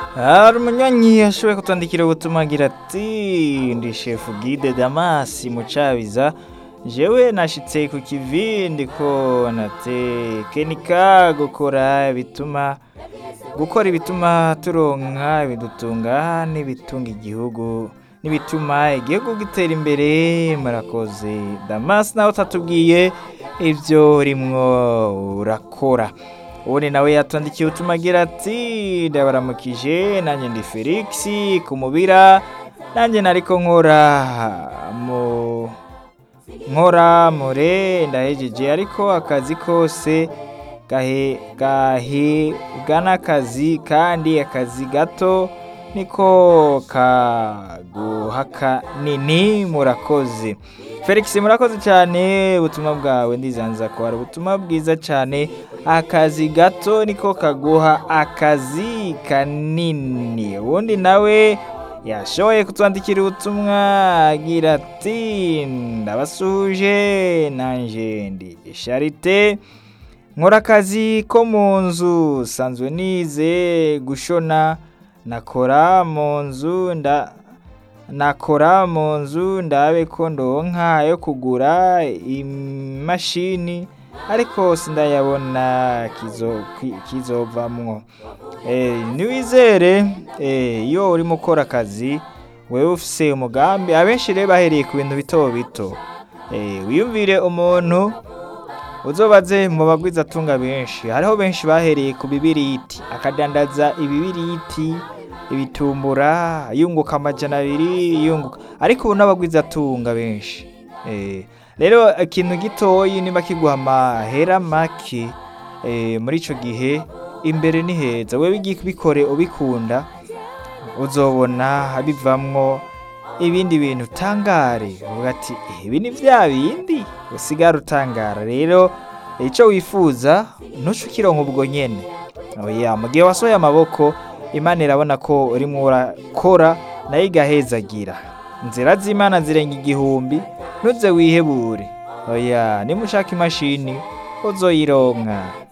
hari umunywanyi yashoboye kutwandikira ubutumwa agira ati ndi shefu gide damasi mucabiza jewe nashitse ku kivi ndiko natekenika gukora bituma gukora ibituma turonka ibidutunga n'ibitunga igihugu n'ibituma igihugu gitera imbere murakoze damasi nawe utatubwiye ibyo urimwo urakora ubundi nawe yatwandikiye ubutumwa agira ati ndabaramukije nanjye ndi felix kumubira nanjye nariko nkora mu nkora mure ndahejeje ariko akazi kose gahe gahebwa n'akazi kandi akazi gato niko kaguha kanini murakoze felix murakoze cyane ubutumwa bwawe ndizanza ko hari ubutumwa bwiza cyane akazi gato niko kaguha akazi kanini ubundi nawe yashoboye kutwandikira ubutumwa agira ati ndabasuhuje nanjye ndi sharite nkora akazi ko mu nzu sanzwe nize gushona nakora mu nzu nda nakora mu nzu ndabe ko ndonka yo kugura imashini ariko sindayabona kizo kizovamwo ntiwizere iyo urimo ukora akazi wewe ufise umugambi abenshi rero bahereye ku bintu bito bito wiyumvire umuntu uzobaze mu bagwiza atunga benshi hariho benshi bahereye ku bibiriti akadandaza ibibiriti ibitumbura yunguka amajana abiri yunguka ariko ubu n'abagwiza atunga benshi rero ikintu gitoyi niba kiguha amahera make muri icyo gihe imbere ni heza wowe ugiye kubikore ubikunda uzobona bivamwo ibindi bintu utangare uvuga ati ibi ni bya bindi usigara utangara rero icyo wifuza ntuce ukironka ubwo nyine mu gihe wasohoye amaboko imana irabona ko urimo urakora nayo igahezagira inzira z'imana zirenga igihumbi ntuze wihebure oya niba ushaka imashini uzoyironka